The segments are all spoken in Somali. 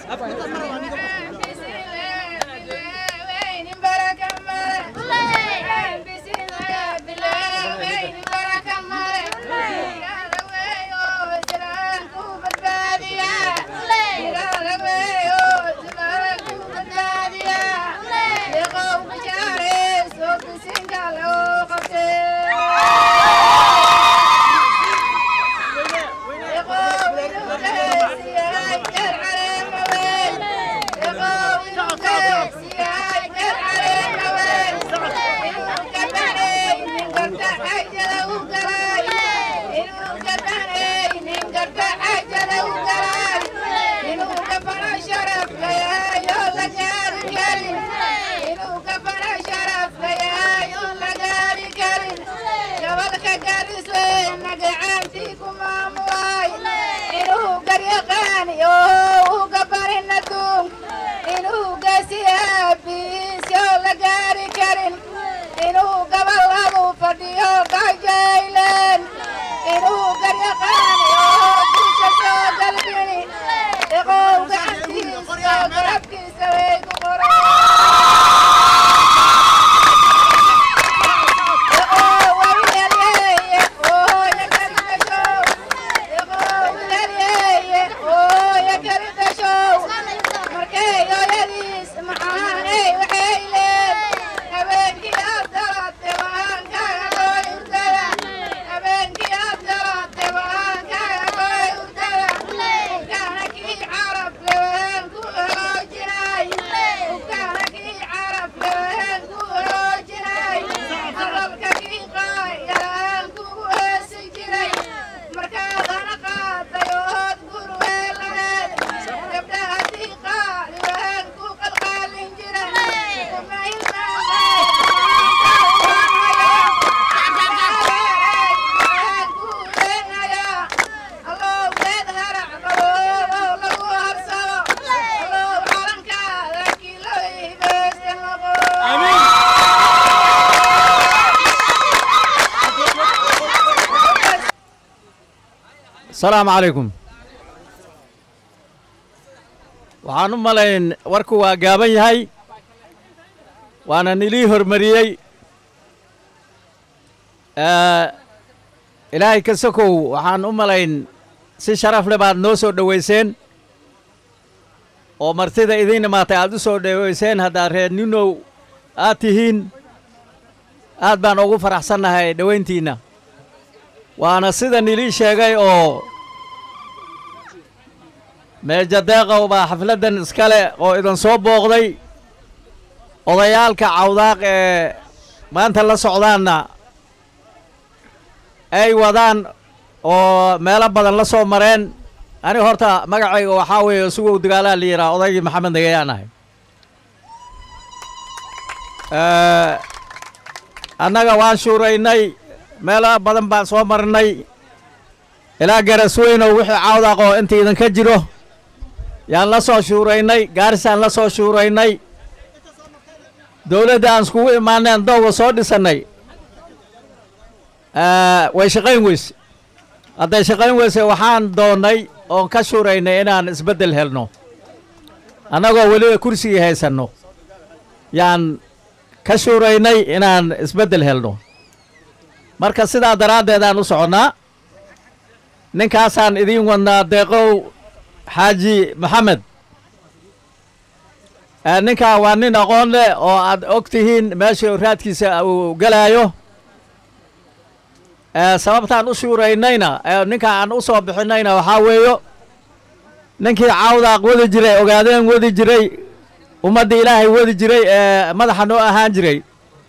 asalaamu calaykum waxaan u malayn warku waa gaaban yahay waana nilii hormariyey ilaahay ka sokow waxaan u malayn si sharaf le baad noo soo dhowayseen oo martida idiin imaatay aad u soo dhowayseen haddaad reer ninow aad tihiin aad baan ugu faraxsannahay dhowayntiinna waana sida nilii sheegay oo meeja deeqow baa xafladdan iskale oo idin soo booqday odayaalka cawdaaq ee maanta la socdaanna ay wadaan oo meelo badan la soo mareen aniga horta magacayga waxaa weeye sugow dagaalaa la yidhaha odaygii maxamed nagayaan ahay annaga waan shuuraynay meelo badan baan soo marnay ilaa garasweynow wixii cawdaaq oo inta idinka jiro yaan la soo shuuraynay gaarisaan la soo shuuraynay dowladda aan iskugu imaaneen dowga soo dhisannay way shaqayn weyse hadday shaqayn weyse waxaan doonnay oon ka shuuraynay inaan isbeddel helno annagoo weliba kursigii haysanno yaan ka shuuraynay inaan isbeddel helno marka sidaa daraaddeed aan u soconnaa ninkaasaan idiin wadnaa deeqow xaaji maxamed ninkaa waa nin aqoon leh oo aad og tihiin meesha raadkiisa uu gelaayo sababtaan u shuuraynayna ninka aan u soo bixinayna waxaa weeyo ninkii cawdaaq wadi jiray ogaadeen wadi jiray ummadda ilaahay wadi jiray ee madaxa noo ahaan jiray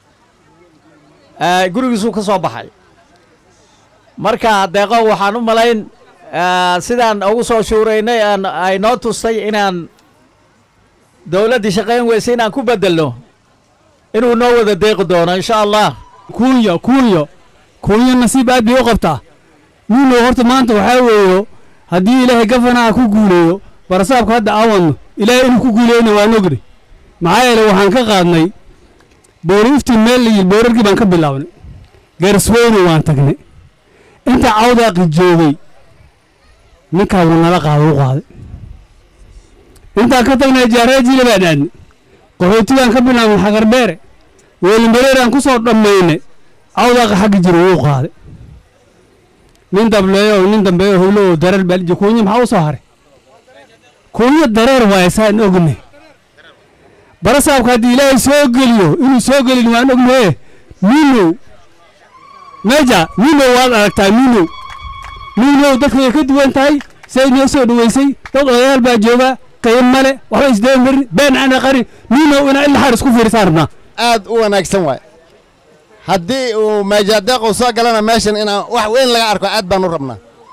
gurigiisuu ka soo baxay marka deeqo waxaan u malayn sidaan ugu soo shuuraynay ay noo tustay inaan dowladdii shaqayn weyse inaan ku beddelno inuu noo wada deeqi doono insha allah kuunya kuunyo kuunyo nasiib aad bay u qabtaa nuunow horta maanta waxaa weeyo haddii ilaahay gafanaha ku guuleeyo barasaabka hadda aan wadno ilaahay inuu ku guuleeyna waan ogni maxaa yeele waxaan ka qaadnay booriiftii meel la yidhi boorarkii baan ka bilaabnay garsweyne waan tagnay inta cawdaaqi joogay ninkaa wuu nala qaada u qaaday intaan ka tagnay jaaraajiile baan aadnay qaxootigaan ka bilaabnay xaqardheere weelimbareeraan ku soo dhammaynay cawdaaqa xagga jiro wuu qaaday nin dableeyo oo nin dambeeyo howlo oo dareer baaliji kuunya maxaa u soo haray kuunya dareer waaye saan ognay barasaabka haddii ilaahay soo geliyo inuu soo gelin waan ognaye minow meja minow waad aragtaa minow minow dadka way ka duwan tahay say noo soo dhoweysay dad odayaal baa jooga qayb male waxba isdeen marin been ana qarin minow inaa ila xaar isku fiirsaan rabnaa aad u wanaagsan waay haddii uu maajadeequ soo galana meeshan inaan wax weyn laga arko aad baan u rabnaa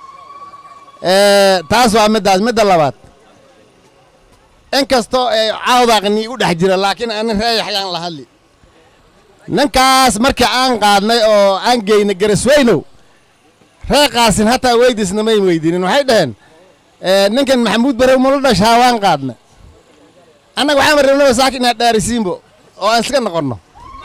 taas waa middaas midda labaad in kastoo ay caawdaaqnii u dhex jira laakiin anin reeyaxyaan la hadli ninkaas markii aan qaadnay oo aan geynay garasweynow reeqaasin hataa weydiisna may weydiinin waxay dhaheen ninkan maxamuud barew mula dhashaa waan qaadna annaga waxaan rabnaba saaka inaad dhaarisiinbo oo aan iska noqonno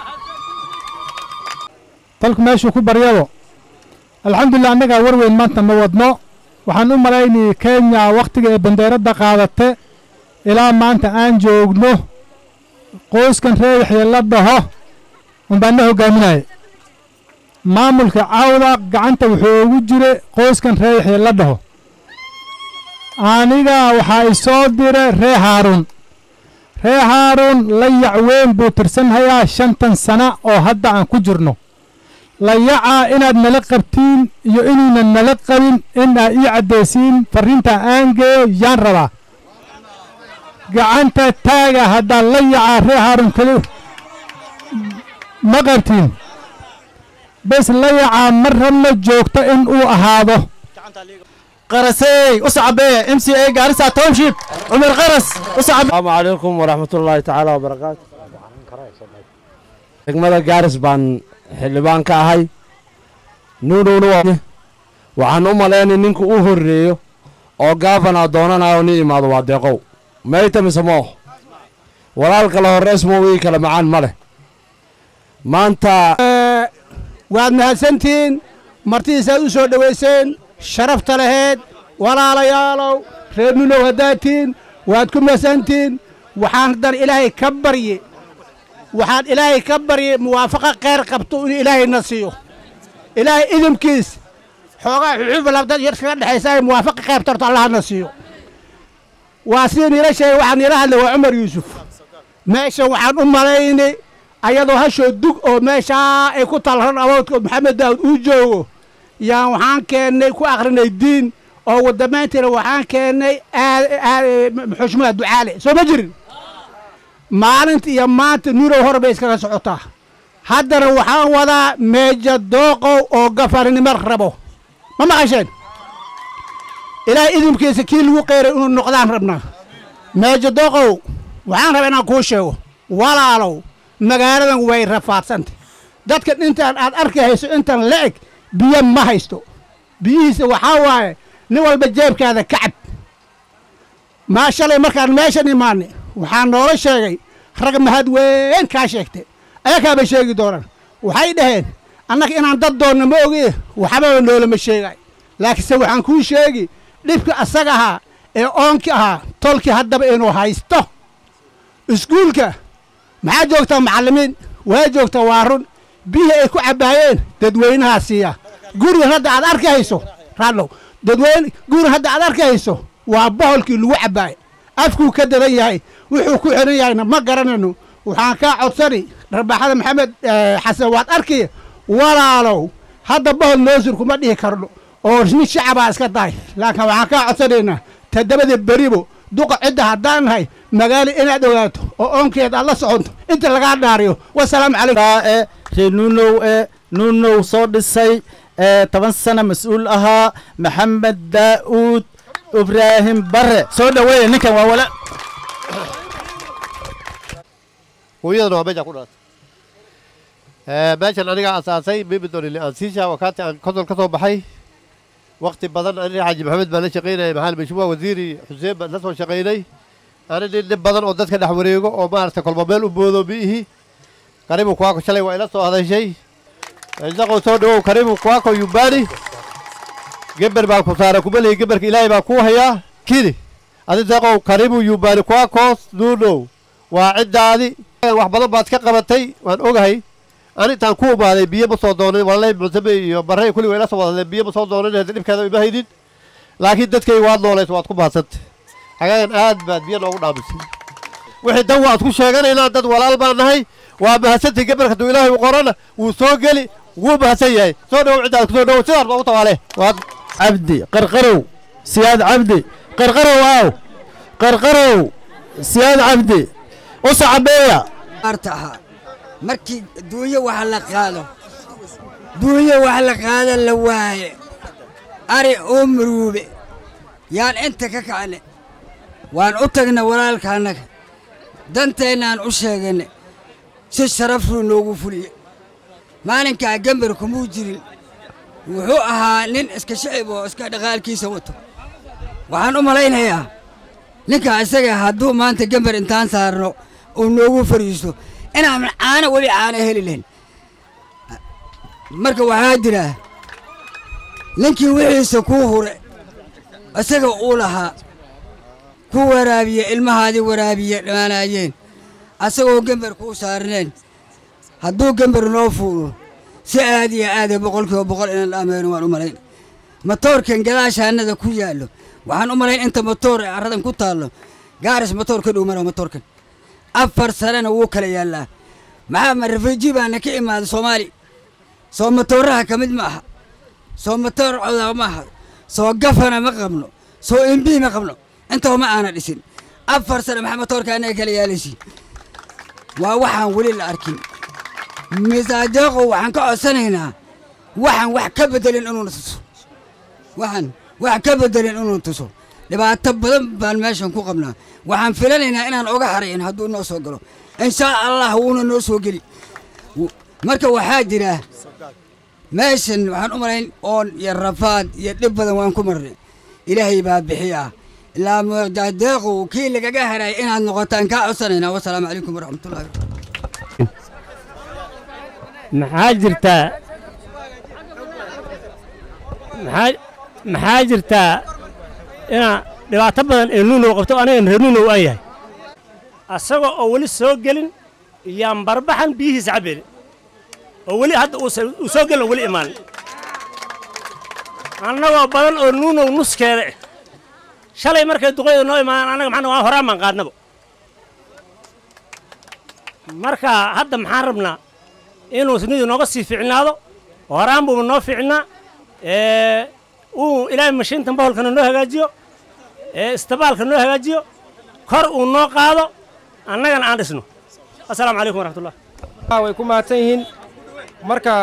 dalku meeshuu ku baryado alxamdulilah annagaa war weyn maanta ma wadno waxaan u malaynayay kenya wakhtiga ee bandeeradda qaadate ilaa maanta aan joogno qoyskan reeyaxya la dhaho unbaan na hoggaaminaya maamulka cawda gacanta wuxuu ugu jira qoyskan reeyaxya la dhaho aniga waxaa i soo dira ree haaruun ree haaruun layac weyn buu tirsanhayaa shantan sana oo hadda aan ku jirno layacaa inaad nala qabtiin iyo inuunan nala qabin in aa ii caddaysiin farriinta aan geeyo yaan rabaa gacanta taaga haddaan layacaa ree haaruun keli ma qabtiin bes layacaa ma rabno joogto in uu ahaado qarasey u sacbee m c a gaarisa township cumar qaras u sacbe asalaamu calaykum waraxmatullaahi tacaala wabarakaatu degmada gaaris baan xildhibaan ka ahay nuunowna waxaan u malaynay ninka u horreeyo oo gaafana doonanayo ni imaado waa deeqow mayta mise mooh walaal kale horreys moo wii kale macaan ma leh maanta waad mahadsantihiin martidiisaad u soo dhowayseen sharafta laheed walaalayaalow reer nunow haddaadtihiin waad ku mahadsantihiin waxaan haddana ilaahay ka barye waxaan ilaahay ka barye muwaafaqo kheyr qabto inuu ilaahayna siiyo ilaahay idinkiis xoogaa xuxuufa labdad yar kaga dhexaysa ay muwaafaqa kheyr tarto allahana siiyo waa sidii niila sheegay waxaan niila hadlay waa cumar yuusuf meeshan waxaan u malaynay ayadoo hashoo dug oo meeshaa ay ku talran awoodka maxamed daawud uu joogo yaan waxaan keennay ku akhrinay diin oo wadamayntiina waxaan keennay xushmada ducaale soo ma jirin maalinta iyo maanta nuurow hor bay iskaga socotaa haddana waxaan wadaa meeja dooqow oo gafarinimo rabo ma maqasheen ilaahay idinkiisa kii lagu qeyray inuu noqdaan rabnaa meeja dooqow waxaan rabaa inaan kuu sheego walaalow magaaladan way rafaadsantay dadka intaan aad arki hayso intan la eg biyo ma haysto biyihiisa waxaa waaye nin walba jeebkaada ka cab maa shalay markaan meeshan imaanay waxaa noola sheegay rag mahad weyn kaa sheegtay ayakaaba sheegi doonaan waxay dhaheen annaga inaan dad doonno ma ogi waxbaba noolama sheegay laakiinse waxaan kuu sheegi dhibka asaga ahaa ee oonki ahaa tolkii haddaba inuu haysto iskuulka maxaa joogtaa macallimiin waa joogtaa waa run biyihii ay ku cabbaayeen dadweynahaa siiya gurigan hadda aad arki hayso raadlow dadweyne gurigan hadda aad arki hayso waa boholkii lagu cabbaayay afkuu ka dadan yahay wuxuu ku xihan yahayna ma garanayno waxaan kaa codsani rabaaxada maxamed xasan waad arkiya walaalow hadda bohol noosur kuma dhihi karno oo nin shacabaa iska tahay laakiin waxaan kaa codsanaynaa toddobada beribo duqa cidda haddaan nahay magaalo inaad ogaato oo oonkeed aad la soconto inta lagaa dhaariyo wasalaamu calaykum ee reer nuunow ee nuunow soo dhisay ee toban sana mas-uul ahaa maxamed daa'uud ibraahim bare soo dhoweeya ninkan waa wala hooyadana waa meeshaan ku dhalatay meeshan anigaa asaasay mimidon liansiisha wakaati aan konsol ka soo baxay wakti badan ani xaaji maxamed baan la shaqaynayay maxamed mashmuuc wasiiri xuseen baan la soo shaqaynay ani nin nin badan oo dadka dhex wareego oo maaragtay kolba meel u boodo miihi karibu kuwaako shalay waa ila soo hadashay isaqoo soo dhawow karibu kuwaako yumbani geber baan ku saara kumalihi geberka ilaahay baa kuu hayaa kini adi deeqow karibu yuubani kuwakos nuunow waa ciddaadi wax badan baad ka qabatay waan ogahay ani intaan ku umaaday biyo ma soo doonin walaalay muctame iyo barre kulli way la soo wadadeen biyo ma soo doonin hadda dhibkeeda ima haynin laakiin dadkayga waad noolaysa waad ku mahadsanta xagaagan aad baad biyo noogu dhaamisay wixii dan waad ku sheeganaynaa dad walaal baan nahay waa mahadsantii gabarka hadduu ilaahay u qorana wuu soo geli wuu mahadsan yahay soo dhowow ciddaad ku soo dhowow sidaas baa u tawaale waad cabdi qarqarow siyaad cabdi qarqarow aaw qarqarow siyaad cabdi u sacabeeya artaha markii duunyo wax la qaado duunyo wax la qaada la waaye ari oo maruube yaan inta ka kacne waan u tagna walaalka annaga danteennaan u sheeganne si sharafruu noogu fuliye maalinkaa gembar kumuu jirin wuxuu ahaa nin iska shicib oo iska dhaqaalkiisa wato waxaan u malaynayaa ninkaa isaga hadduu maanta gembar intaan saarno uu noogu fariisto inaan caano weli caano heli lahayn marka waxaa jira ninkii wixiisa kuu hure isaga uu lahaa ku waraabiye ilmahaadii waraabiye dhammaanaayeen asagoo gembar kuu saarneen hadduu gembar noo fuulo si aad iyo aada boqolkiiba boqol inaan dhaameyno waan u malayn matoorkan gadaashaanada ku yaallo waxaan u malayn inta matoor ee carradan ku taallo gaaris matoor ka dhow mara matoorkan afar sanena wuu kala yaallaa maxaa ma rafiiji baana ka imaada soomaali soo matooraha ka mid ma aha soo matoor codaa ma aha soo gafana ma qabno soo imbii ma qabno intaba ma aana dhisin afar sane maxaa matoorka anaga kala yaalaysi waa waxaan weli la arkin misaadeeqo waxaan ka codsanaynaa waxaan wax ka bedelin inuuna tuso waxaan wax ka bedelin inuu tuso dhibaato badan baan meeshan ku qabnaa waxaan filanaynaa inaan oga harayn hadduu noo soo galo inshaa allah wuuna noo soo geli marka waxaa jira meeshan waxaan u malayn oon iyo rafaad iyo dhib badan waan ku marnay ilaahay baa bixiya ilaa mudadeequ kii lagaga haray inaad noqotaan kaa codsanaynaa wasalaamu calaykum waraxmatullahi maxaa jirtaa maxaa maxaa jirtaa inaa dhibaato badan ee nuunow qabto anigan reer nuunow aan yahay asagoo oo weli soo gelin yaan barbaxan biyihiisa cabbeelin oo weli hadda uusan- uu soo gelin oo weli imaanin annagoo badan oo nuunow nuskeeda eh shalay markay duqayda noo imaadaan annaga maxaa waa horaan baan qaadnaba marka hadda maxaan rabnaa inuu sinidu nooga sii ficnaado horaan buuba noo ficnaa ee, uu ilaahay mashiintan baholkana noo hagaajiyo ee, istabaalka noo hagaajiyo kor uu noo qaado annagana aan dhisno assalaamu calaykum waraxmatullah way ku mahadsan yihiin marka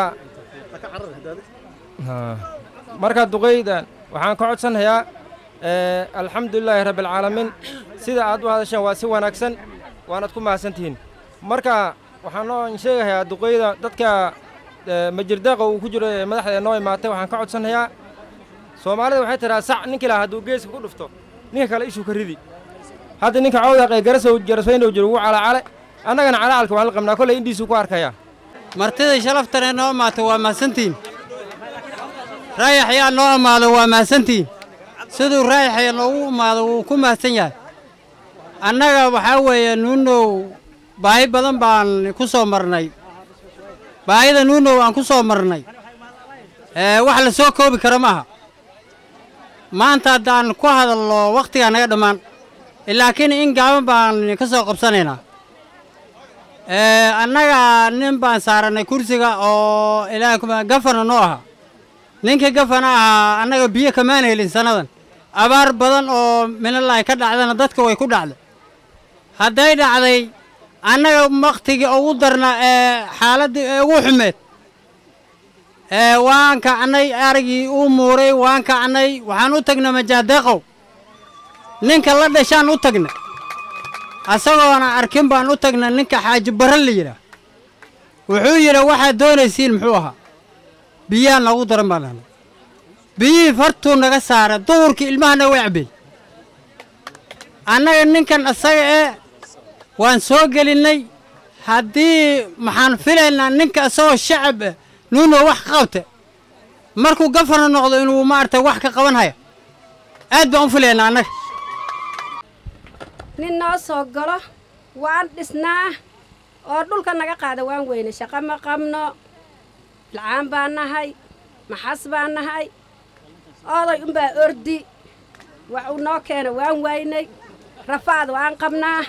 Ha. marka duqayda waxaan ka codsanayaa ee, alxamdulilaahi rabbialcaalamiin sida aad u hadasheen waa si wanaagsan waanaad ku mahadsan tihiin marka waxaan noo sheegayaa duqayda dadka ee, majirdeeqa uu ku jiro ee madaxda ee noo imaatay waxaan ka codsanayaa soomaalida waxay tidhaha sac ninki lahaa hadduu geeska ku dhufto ninka kale ishuu ka ridi hadda ninka cawdaq ee garasow garaswaynow jiro ugu calacale annagana calacalka waan la qabnaa kolley indhiisuu ku arkayaa martida shalaftane noo imaato waa mahadsantihiin raayaxyaa noo imaado waa mahadsantihiin siduu raayaxya noogu imaado wuu ku mahadsan yahay annaga waxaa weeye nuunow baahi badan baan ku soo marnay baahida nuunow aan ku soo marnay ee wax la soo koobi karo ma aha maanta haddaan ku hadalno wakhtigaa naga dhammaan laakiin in gaaban baan ka soo qabsanaynaa ee annaga nin baan saarannay kursiga oo ilaahay kuma gafana noo ahaa ninka gafana ahaa annaga biyo kamaan helin sannadan abaar badan oo minalahi ka dhacdana dadka way ku dhacday hadday dhacday annaga wakhtigii ugu darna ee xaaladdii ee ugu xumeed ee waan kacnay arigii uu muuray waan kacnay waxaan u tagnay majaadeeqow ninka la dhashaan u tagnay asagoona arkin baan u tagnay ninka xaaji barre la yidhaah wuxuu yidhi waxaad doonaysiin muxuu ahaa biyaha noogu daran baan dhahnay biyihii fartuu naga saara duhurkii ilmahana way cabbeen annaga ninkan asaga ee waan soo gelinnay haddii maxaan filaynaa ninka isagoo shacab ah nuuno wax ka qabta markuu gafana noqdo inuu maaragtay wax ka qaban haya aad baan u filaynaa annaga nin noo soo galo waan dhisnaa oo dhulka naga qaada waan weyne shaqo ma qabno lacaan baan nahay maxas baan nahay oday unbaa ordi wax uu noo keena waan waynay rafaad waan qabnaa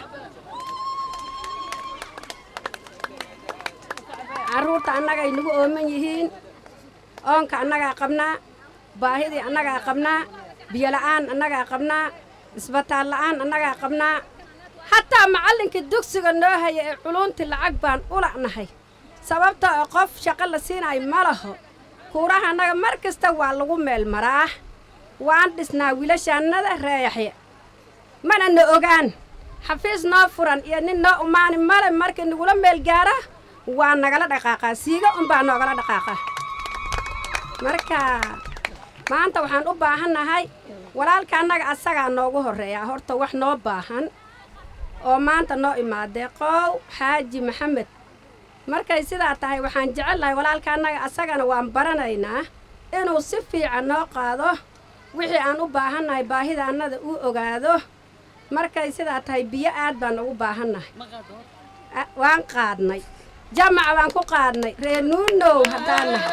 carruurta annagay nagu ooman yihiin oonka annagaa qabnaa baahidii annagaa qabnaa biyola'aan annagaa qabnaa isbitaal la'aan annagaa qabnaa hataa macallinkii dugsiga noo haya ee culunti lacag baan u la'nahay sababta oo qof shaqo la siinayo ma laho kuuraha annaga mar kasta waa lagu meel maraa waan dhisnaa wiilashaannada reeyaxya mana na ogaan xafiis noo furan iyo nin noo umaani male markii nagula meel gaara waa nagala dhaqaaqaa siiga unbaa noogala dhaqaaqaa marka maanta waxaan u baahannahay walaalka annaga asagaa noogu horreeyaa horta wax noo baahan oo maanta noo imaadee qoow xaaji maxamed markay sidaa tahay waxaan jecel lahay walaalka annaga asagana waan baranaynaa inuu si fiican noo qaado wixii aan u baahannahay baahida annada uu ogaado markay sidaa tahay biyo aad baan ugu baahannahay A- waan qaadnay jamaca baan ku qaadnay reer nuunow haddaan nahay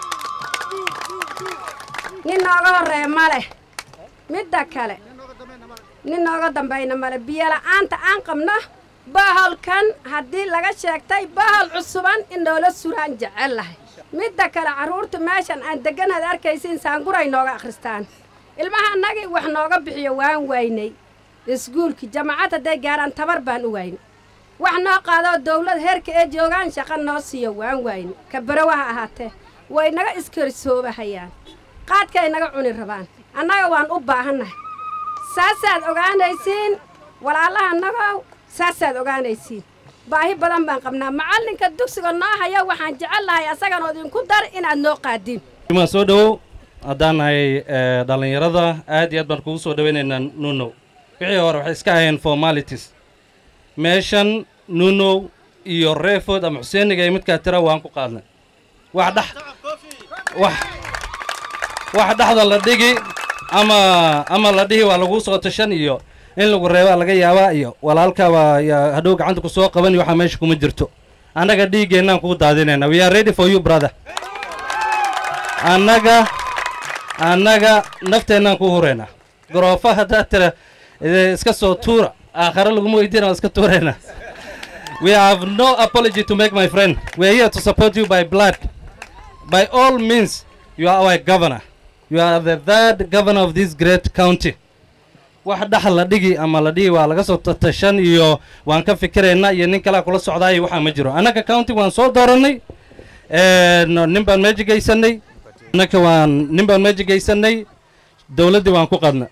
nin nooga horreeya ma leh midda kale nin nooga dambayna male biyola'aanta aan qabno baholkan haddii laga sheegtay bahol cusuban in noola suraan jecel lahay midda kale carruurtu meeshan aan degganaad arkaysiin saanguray nooga akhristaan ilmaha annagii wax nooga bixiyo waan waynay iskuulkii jamacad hadday gaaraan tabar baan u waynay wax noo qaadoo dawlad heerka ee joogaan shaqo noo siiyo waan waynay ka barawaha ahaatee way naga iskarisoobahayaan qaadkay naga cuni rabaan annaga waan u baahannahay saasaad ogaanaysiin walaalaha annagow saasaad ogaanaysiin baahi badan baan qabnaa macallinka dugsiga noo haya waxaan jecel lahay asaganoo idinku dar inaad noo qaadiin imaa soo dhowow haddaan nahay eh, dhallinyarada aad iyo aad baan kugu soo dhowaynaynaa nunow wixii hore waxay iska ahayeen formalities meeshan nunow iyo reeford ama xuseeniga iyo midkaa tira waan ku qaadnay wax dhex wax wax dhexda la dhigi ama ama la dhihi waa lagu soo tashan iyo in lagu reebaa laga yaabaa iyo walaalkaabaa yaa hadhow gacanta ku soo qaban iyo waxaa meesha kuma jirto annaga dhiiggeennaan kuu daadinayna we are ready for you brother annaga annaga nafteennaan ku huraynaa garoofa haddaad tira eh, iska soo tuura aakhare laguma weydiina waa iska tuuraynaa we have no apology to make my friend we are here to support you by blood by all means you are our governor you are the third governor of this great county wax dhaxal la dhigi ama la dhigi waa laga soo tashan iyo waan ka fikiraynaa iyo nin kalea kula socdaayo waxaa ma jiro annaga county waan soo doorannay no, nin baan meeja geysanay annaka waan nin baan meeja geysanay dowladdii waan ku qadna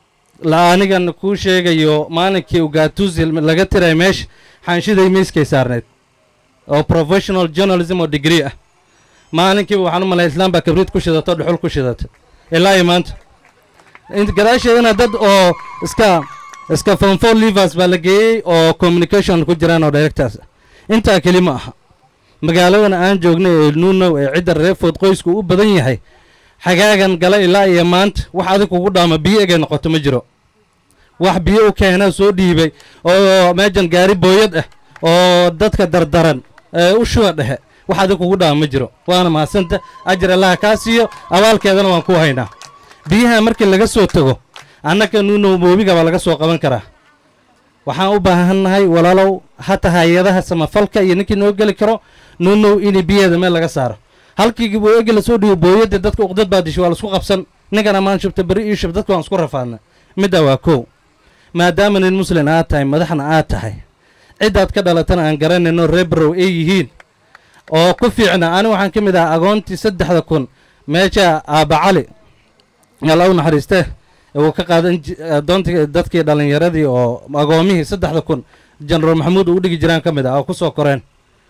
la anigan kuu sheegayo maalinkii ugatuzi laga tiray meesha xaanshiday miiskay saarneyd oo professional journalism oo degree ah maalinkiiba waxaan u malaya islaan baa kabriid ku shidato dhuxul ku shidata ilaa iyo maanta int gadaasheedana dad oo iska iska fonfor livers baa la geeyey oo communication ku jiraan oo directors ah intaa keli ma aha magaaladan aan joognay ee nuunow ee cidda reefood qoysku u badan yahay xagaagan gala ilaa iyo maanta wax adig kugu dhaama biyo egay noqoto ma jiro wax biyo u keena soo dhiibay oo meejan gaari booyad ah oo dadka dardaran ee u shuba dhexe wax adig kugu dhaama ma jiro waana mahadsanta ajar allaha kaa siiyo abaalkeedana waan ku haynaa biyaha markii laga soo tago annaka nuunow moobiga baa laga soo qaban karaa waxaan u baahannahay walaalow hata hay-adaha samafalka iyo ninkii noo geli karo nuunow inay biyaheeda meel laga saaro halkii booyagi lasoo dhigo booyadda dadka uqdad baa dishay waa laisku qabsan ninkana maan shubta beri ii shub dadka waan isku rafaadna middaa waa kow maadaama nin muslin aad tahay madaxna aad tahay ciddaad ka dhalatana aan garanayno reebrow ay yihiin oo ku fiicna ani waxaan ka mid ahaa agoontii saddexda kun meesha aaba cali alla u naxariistee uu ka qaadan adoontii dadkii dhallinyaradii oo agoomihii saddexda kun jenaraal maxamuud uu u dhigi jiraan ka mid ah oo ku soo koreen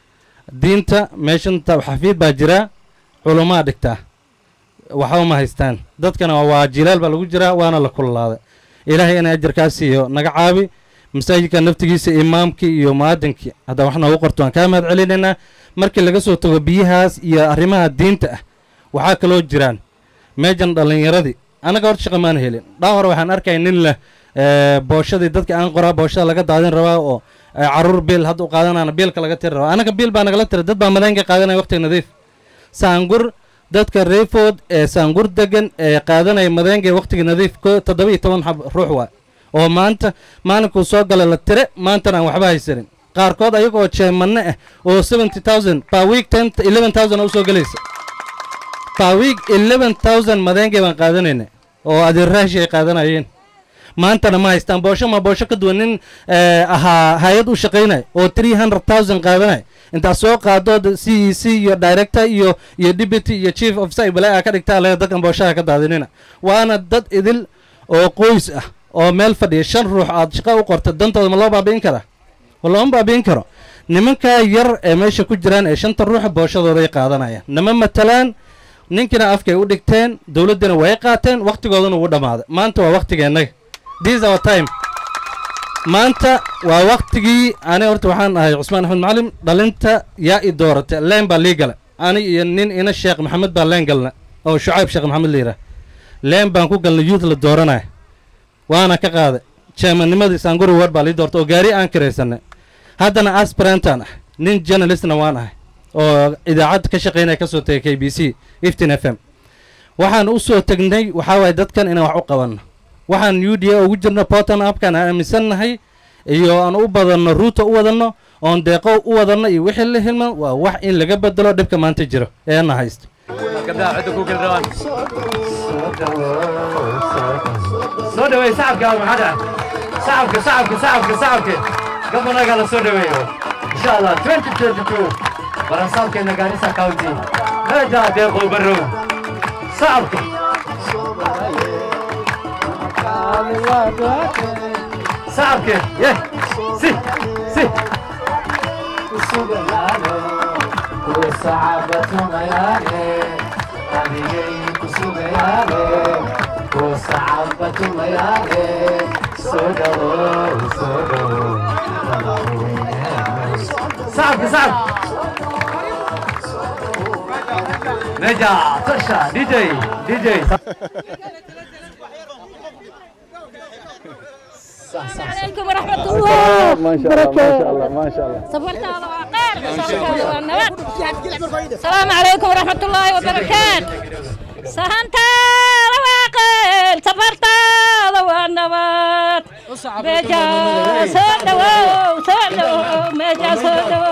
diinta meeshanta xafiid baa jiraa culumaa dhigtaa waxba ma haystaan dadkana waa jilaal baa lagu jiraa waana la kululaaday ilaahay inay ajarkaa siiyo naga caabi masaajidka naftigiisa imaamkii iyo mu'aadinkii haddaa wax noogu qorto waan kaa mahad celinaynaa markii laga soo tago biyahaas iyo arrimaha diinta ah waxaa kaloo jiraan meejan dhallinyaradii annaga horta shaqa maan helin dhaa hore waxaan arkaya nin leh ee, booshadii dadka aan qoraa booshada laga daadin rabaa oo ee, caruur biil hadda u qaadanana biilka laga tiri rabaa anaga biil baa nagala tira dad baa madeenka qaadanaya waqtiga nadiif saangur dadka reefood ee saangur degan ee qaadanaya madeenga waqtiga nadiif ko toddoba iyo toban xab ruux waa oo maanta maalinkuu soo gala la tire maantana aan waxba haysanin qaarkood ayaga oo jeemanne ah oo seventy thousand per week ten eleven thousand usoo gelaysa per week eleven thousand madeenga baan qaadanayna oo adeerraashi ay qaadanayeen maantana ma haystaan boosho ma boosho ka duwan nin eh, ahaa hay-ad u shaqaynaya oo three hundred thousand qaadanaya intaad soo qaadood c e c iyo director iyo iyo deputy iyo chief officer ay balaa ka dhigtaa le dadkan booshaha ka daadinina waana dad idil oo qoys ah oo meel fadhiya shan ruux aad shaqo u qorta dantooda ma loo baabi'in karaa ma looma baabi'in karo nimankaa yar ee meesha ku jiraan ee shanta ruuxa booshadooday qaadanayaan nama matalaan ninkina afkay u dhigteen dowladdina way qaateen wakhtigoodana wuu dhammaaday maanta waa wakhtigeennaga this our time maanta waa wakhtigii ani horta waxaan ahay cusmaan axmed macalim dhalinta yaa i doorata leen baa lii gala ani iyo nin ina sheekh maxamed baa leen galna oo shucayb sheekh maxamed la yidhaah leen baan ku galnay youth la dooranaya waana ka qaaday jeemanimadii saanguri ward baa lii doorta oo gaari aan kiraysanay haddana aspirantan ah nin journalistna waan ahay oo idaacad ka shaqaynaya ka soo tegay k b c iftin f m waxaan u soo tegnay waxaa waaye dadkan inaan wax u qabanno waxaan u d a ugu jirno portan apkan aan aaminsannahay iyo aan u badanno ruuta u wadanno oon deeqo u wadanno iyo wixii la hilman waa wax in laga bedelo dhibka maanta jiro ee na haysto soo dhaweey sacabka maxada sacabka sacabka sacabka sacabka gabanaga la soo dhaweeyo insha allah 2022 barasaabkeena gaarisa county meeja deeqo barow sacabka sacabka ye si si صعب صعب نجا ترشا دي جي دي جي عليكم ورحمة الله ما شاء الله ما شاء الله ما شاء الله صبرت هذا وقار السلام عليكم ورحمة الله وبركاته سهنت رواقل صبرت هذا والنبات ميجا سودو سودو ميجا سودو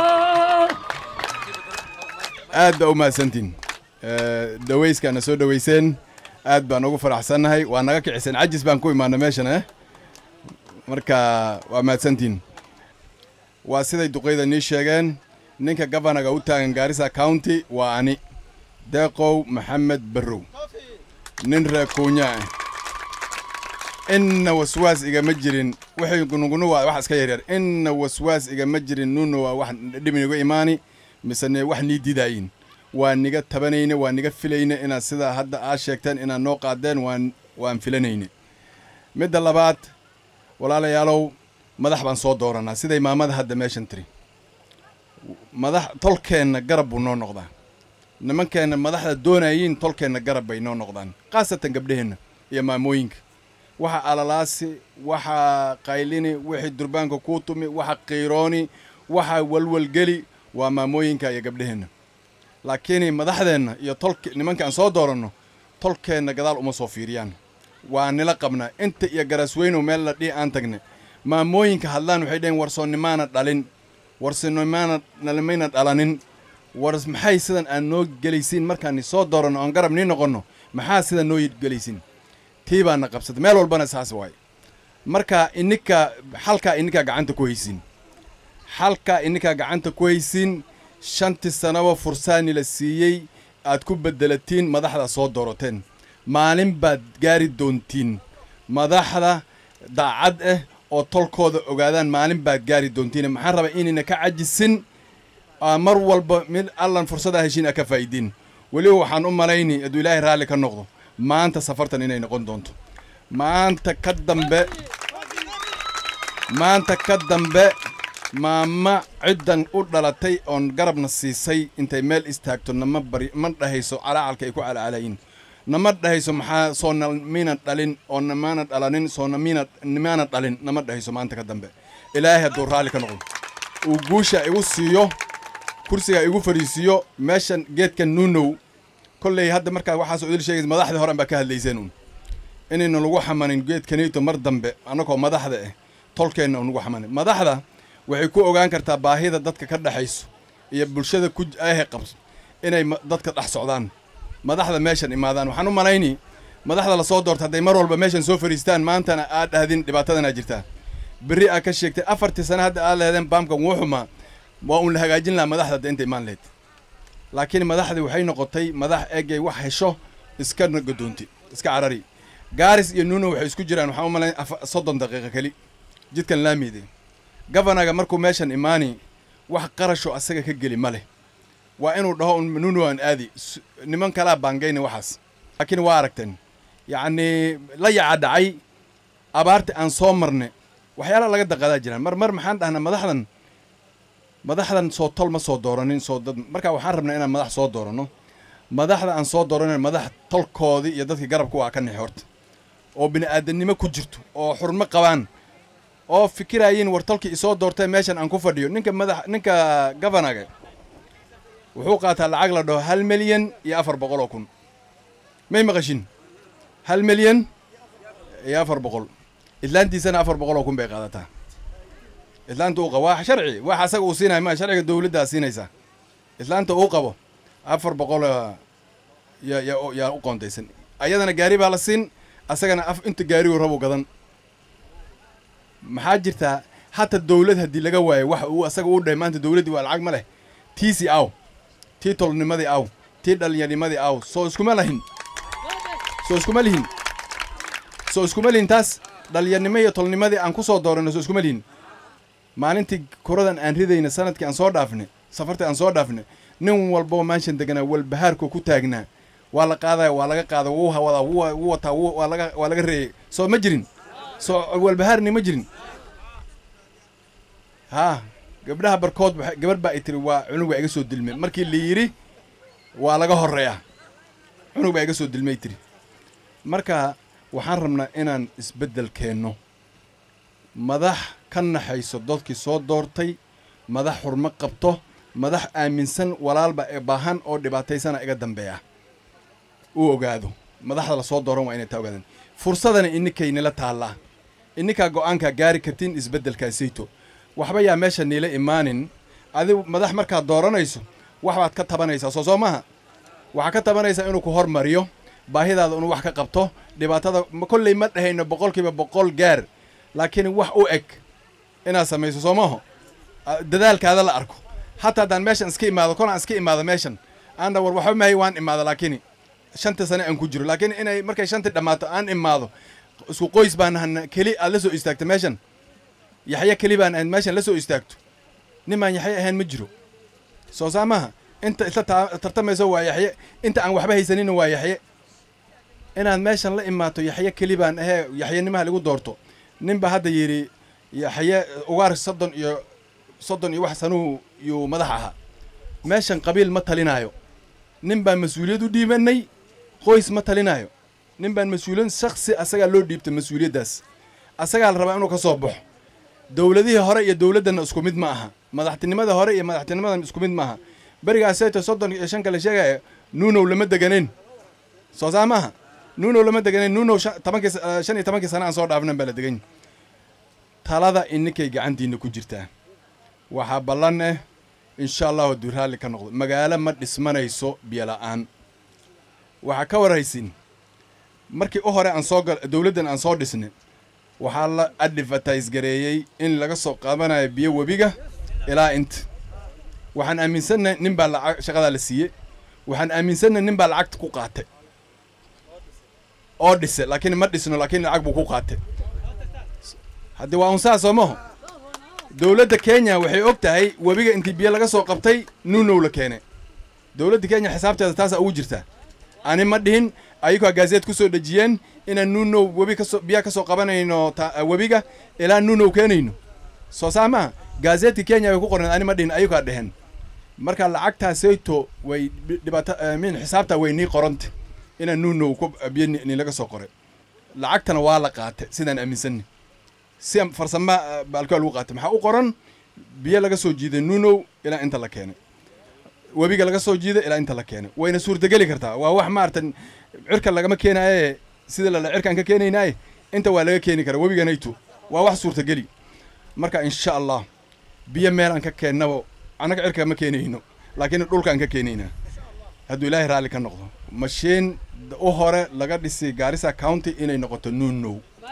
aad baa u mahadsantiin dhawayskaana soo dhawayseen aad baan ugu faraxsannahay waa naga kiciseen cajis baan ku imaana meeshan eh marka waa mahadsantiin waa siday duqeyda nii sheegeen ninka gabanaga u taagan gaarisa county waa ani deeqow maxamed barrow nin reekuunya ah inna waswaas igama jirin wixii gunugunu waa wax iska yaryar inna waswaas igama jirin nuna waa wax dhibin igu imaani misene wax nii didaayin waa niga tabanayne waa niga filayne inaad sidaa hadda aad sheegteen inaad noo qaadeen waan waan filanayne midda labaad walaalayaalow madax baan soo dooranaa siday maamada hadda meeshan tiri madax tolkeenna garab buu noo noqdaa nimankeenna madaxda doonayiin tolkeenna garab bay noo noqdaan khaasatan gabdhaheenna iyo maamooyinka waxa alalaasi waxa qaylini wixii durbaanka kuu tumi waxa qiirooni waxa walwalgeli waa maamooyinka iyo gabdhaheenna laakiin madaxdeenna iyo tolk nimankaan soo dooranno tolkeenna gadaal uma soo fiiriyaan waa nila qabnaa inta iyo garasweynow meel la dhihi aan tagne maamooyinka hadlaan waxay dhaheen warsoonimaana dhalin warsoonimaana nalimayna dhalanin war maxay sidan aan noo gelaysiin markaan soo dooranno oon garab nii noqonno maxaa sidan noo gelaysiin tii baana qabsatay meel walbana saas waaye marka ininka xalkaa ininkaa gacanta ku haysiin xalkaa ininkaa gacanta ku haysiin shantii sanaba fursaani la siiyey aad ku beddelatiin madaxda soo doorateen maalin baad gaari doontiin madaxda daacad ah oo tolkooda ogaadaan maalin baad gaari doontiin maxaan rabaa inayna ka cajisin mar walba mid allan fursadaa heshiin a ka faa'iidiin weliba waxaan u malayni hadduu ilaahay raalli ka noqdo maanta safartan inay noqon doonto maanta ka dambe maanta ka dambe maama ciddan u dhalatay oon garabna siisay intay meel istaagto nama bari ma dhahayso calaacalka ay ku calacalayin nama dhahayso maxaa soo na miina dhalin oo namaana dhalanin soo na miina nimaana dhalin nama dhahayso maanta ka dambe ilaahay hadduu raalli ka noqdo uu guusha igu siiyo kursiga igu fadhiisiiyo meeshan geedka nuunow kolley hadda markaa waxaas idil sheegaysa madaxdii horan baa ka hadlayseen uun inaynu lagu xamanin geedkanito mar dambe annagoo madaxda ah tolkeenna unagu xamanin madaxda waxay ku ogaan kartaa baahida dadka ka dhexayso iyo bulshada ku ahe qabso inay ma- dadka dhex socdaan madaxda meeshan imaadaan waxaan u malayni madaxda lasoo doorta hadday mar walba meeshan soo fadhiistaan maantana aad dhahdin dhibaatadanaa jirtaa berri aad ka sheegtay afartii sane hadda aad lehdeen baamkan wuu xumaa waa uun la hagaajin lahaa madaxda hadda inta imaan lahayd laakiin madaxdii waxay noqotay madax eegay wax hesho iska gadoonti iska carari gaaris iyo nuuno waxay isku jiraan waxaan u malayn afa- soddon daqiiqo keli jidkan laamiide gafanaga markuu meeshan imaani wax qarasho asaga ka geli ma leh waa inuu dhaho un nuuno aan aadi S- niman kalaa baangayna waxaas laakiin waa aragteen yacni la yaca dhacay abaarta aan soo marne waxyaala laga daqadaa jiraan mar mar maxaan dhahnaa madaxdan madaxdan soo tol ma soo dooranin soo dad marka waxaan rabnaa inaan madax soo dooranno madaxda aan soo dooranin madax tolkoodii iyo dadkii garabka waa ka nixi horta oo bini'aadanimo ku jirto oo xurmo qabaan oo fikiraayiin war tolkii isoo doortay meeshan aan ku fadhiyo ninka madax ninka gavanaga wuxuu qaataa lacag la dhaho hal milyan iyo afar boqol oo kun may maqashin hal milyan iyo afar boqol idlaantiisana afar boqol oo kun bay qaadataa islaanta uu qabo waa sharci wax asaga uu siinaya ma sharciga dowladdaa siinaysaa islaanta uu qabo afar boqol yaa yaa yaa u qoontaysan ayadana gaari baa la siin asagana af inta gaariguu rabu gadan maxaa jirtaa hata dowlad haddii laga waayo wax uu asaga uu dhahay maanta dowladdii waa lacag ma leh tiisii aw tii tolnimadii aw tii dhallinyarnimadii aw soo iskuma lahin soo iskuma lihin soo iskuma lihin taas dhallinyarnimo iyo tolnimadii aan ku soo dooranno soo iskuma lihin maalintii kuradan aan ridayna sanadkii aan soo dhaafne safartii aan soo dhaafne nin walboo meeshan deganaa walbahaarku ku taagnaa waa la qaadaya waa laga qaada wuu hawadaa wuu wuu wataa wuu- waa laga waa laga reeyay soo ma jirin soo walbahaarni ma jirin haa gabdhaha barkood waxa- gabarh baa i tiri waa cunug baa iga soo dilmay markii la yidhi waa laga horreeyaa cunug baa iga soo dilmay tiri marka waxaan rabnaa inaan isbeddel keenno madax ka naxayso dadkii soo doortay madax xurmo qabto madax aaminsan walaalba ee baahan oo dhibaataysana iga dambeeya uu ogaado madaxda lasoo dooran waa inay taa ogaadaan fursadana ininkay nila taallaa ininkaa go'aankaa gaari kartiin isbeddelkaasayto waxba yaa meesha niila imaanin adigu madax markaad dooranayso waxbaad ka tabanaysaa soo soo maaha waxaa ka tabanaysaa inuu ku hormariyo baahidaada inuu wax ka qabto dhibaatada ma- kolley ma dhahayno boqolkiiba boqol gaar laakiin wax u eg inaad samayso soo maaho Ah, dadaalkaada la arko hataa haddaan meeshan iska imaado kolaan iska imaado meeshan aana war waxba mahay waan imaado laakiin shanta sane aan ku jiro laakiin inay markay shantii dhammaato aan imaado isku qoys baan nahana keli aad la soo istaagto meeshan yaxye keli baan ahayd meeshan la soo istaagto nin baan yaxye ahayn ma jiro soo saa maaha inta isla taa- tartamayso waa yaxye inta aan waxba haysanina waa yaxye inaad meeshan la imaato yaxye keli baan ahee yaxyenimaha lagu doorto nin baa hadda yidhi yaxye ugaar soddon iyo soddon iyo wax sanuhu yuu madax ahaa meeshan qabiil ma talinaayo nin baan mas-uuliyad u dhiibanay qoys ma talinaayo nin baan mas-uuliyad shaksi asagaa loo dhiibtay mas-uuliyaddaas asagaa la rabaa inuu ka soo baxo dowladihii hore iyo dowladdanna isku mid ma aha madaxtinimada hore iyo madaxtinimadan isku mid ma aha berigaasayto soddon iyo shan kale sheegaya nuunow lama deganeyn soo saa maaha nuunow lama deganeyn nuunow shan- tobankii sa- eh, shan iyo tobankii sana aan soo dhaafnan baa la degan talada ininkay gacantiina ku jirtaa waxaa ballan eh insha allahu hadduu raalli ka noqdo magaalo ma dhismanayso biyola'aan waxaa ka warhaysin markii u hore aan soo gal dowladdan aan soo dhisnay waxaa la advertise gareeyey in laga soo qaadanayo biyo webiga ilaa inta waxaan aaminsannahay nin baa lacag shaqadaa la siiyey waxaan aaminsannahay nin baa lacagta ku qaatay oo dhise laakiin ma dhisno laakiin lacag buu ku qaatay haddii waa un saas soo maho dowladda kenya waxay og tahay webiga intii biyo laga soo qabtay nuunow la keenay dowladda kenya xisaabteeda taasaa ugu jirtaa ani ma dhihin ayagoo gaazeed ku soo dhejiyeen inaan nuunow webi kasoo biyaha ka soo qabanayno ta- webiga ilaa nuunow keenayno soo saa maaha gaazeedka kenya way ku qorneen ani ma dhihin ayagaa dheheen marka lacagtaasayto way dhi- dhibaato min xisaabtaa way nii qoranta inaa nuunow ku biyo ni- nilaga soo qoray lacagtana waa la qaatay sidaan aaminsanni si farsama baalkaa lagu qaatay maxaa u qoran biyo laga soo jiiday nuunow ilaa inta la keenay webiga laga soo jiiday ilaa inta la keenay wayna suurtageli kartaa waa wax maarata cirka lagama keenaaye sida lala cirkaan ka keenaynaaye inta waa laga keeni karaa webiganaytu waa wax suurtageli marka insha allah biyo meel aan ka keennabo annaga cirka ma keenayno laakiin dhulkaan ka keenaynaa hadduu ilaahay raalli ka noqdo mashiin u hore laga dhisay gaarisa county inay noqoto nuunow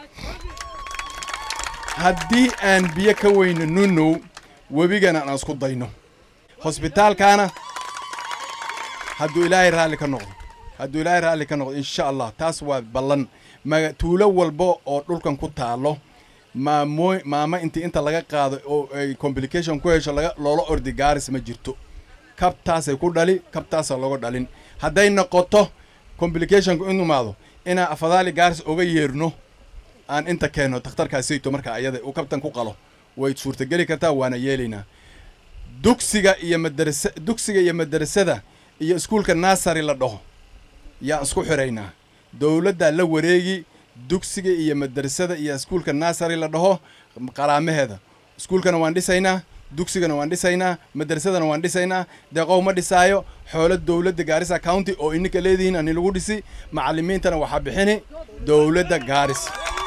haddii aan biyo ka weyno nuunow webigana aan isku dayno hosbitaalkaana hadduu ilaahay raalli ka noqdo hadduu ilaahay raalli ka noqdo insha allah taas waa ballan maga tuulo walba oo dhulkan ku taalo maamooy maamo intii inta laga qaado oo ay complication ku hesho laga loola ordi gaaris ma jirto kabtaasay ku dhali kabtaasaa looga dhalin hadday noqoto complicationku in imaado inaan afadaali gaaris oga yeerno aan inta keenno takhtarkaasayto marka ayada uu kabtan ku qalo way suurtageli kartaa waana yeelaynaa dugsiga iyo madarasa dugsiga iyo madarasada iyo iskuulka nasary la dhaho yaan isku xiraynaa dowladdaa la wareegi dugsiga iyo madarasada iyo iskuulka nasary la dhaho qaraamaheeda iskuulkana waan dhisaynaa dugsigana waan dhisaynaa madarasadana waan dhisaynaa deeqow ma dhisaayo xoolo dowladda gaarisa county oo ininka leedihiin ani lagu dhisi macallimiintana waxaa bixini dowladda gaaris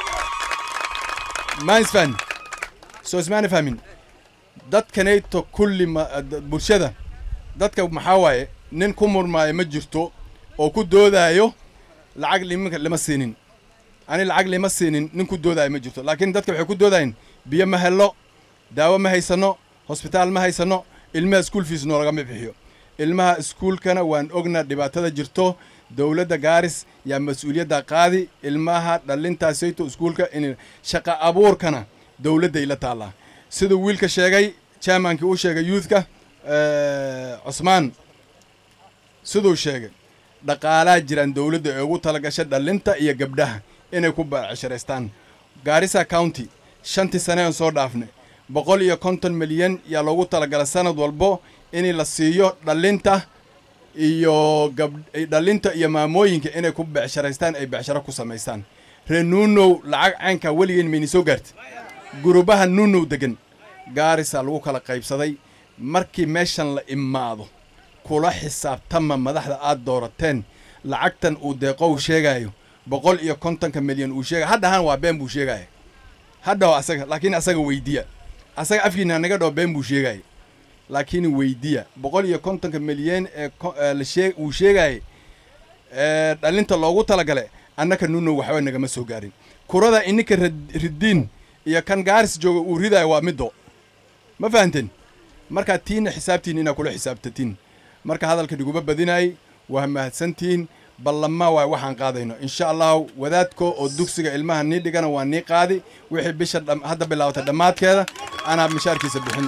ma isfahmin soo ismaana fahmin dadkanayto kulli ma d- bulshada dadka maxaa waaye nin ku murmaayo ma jirto oo ku doodaayo lacag liminka lima siinin ani lacag lima siinin nin ku doodaayo ma jirto laakiin dadka waxay ku doodayeen biyo ma hello daawo ma haysano hosbitaal ma haysano ilmaha school fees noolagama bixiyo ilmaha iskuulkana waan ognaa dhibaatada jirto dowladda gaaris yaa mas-uuliyadda qaadi ilmaha dhalintaasayto iskuulka in shaqa abuurkana dowladday la taallaa siduu wiilka sheegay chairmankii uu sheegay youthka eh, cusmaan siduu sheegay dhaqaalaa jiraan dowladda ee ugu talagashay dhalinta iyo gabdhaha inay ku baacisharaystaan gaarisa county shantii sane aan soo dhaafnay boqol iyo konton milyan yaa loogu talagalay sanad walbo in la siiyo dhalinta iyo gab dhalinta iyo maamooyinka inay ku becsharaystaan ay becsharo ku samaystaan reer nuunow lacag caynkaa weligeen mayni soo gaartay gurubaha nuunow degan gaarisa lagu kala qaybsaday markii meeshan la imaado kula xisaabtama madaxda aad doorateen lacagtan uu deeqow sheegayo boqol iyo kontonka milyan uu sheegay haddahan waa been buu sheegaya hadhaw asaga laakiin asaga weydiya asaga afkiina naga dhaho been buu sheegaya laakiin weydiya boqol iyo kontonka milyan ee ko- ee la shee uu sheegayay ee dhalinta loogu talagale annaka nuno waxba nagama soo gaarin kurada ininka rad- ridiin iyo kan gaaris jooga uu ridayo waa middo ma fahanteen markaa tiina xisaabtiin inaa kula xisaabtatiin marka hadalka dhiguba badinaayay waa mahadsantihiin ballama waay waxaan qaadayno insha allahu wadaadko oo dugsiga ilmaha nii dhigana waa nii qaadi wixii bisha dham- hadda bilaawata dhammaadkeeda anaa mishaarkiisa bixin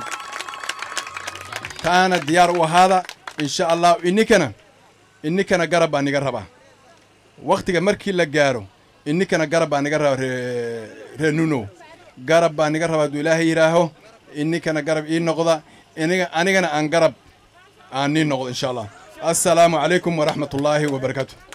taana diyaar u ahaada insha allahu ininkana ininkana garab baa niga rabaa waktiga markii la gaaro ininkana garab baa niga rabaa ree ree nuno garab baa niga rabaa hadduu ilaahay yidhaaho ininkana garab ii noqda iniga anigana aan garab aan nii noqdo insha allah assalaamu calaykum waraxmat ullaahi wabarakaatu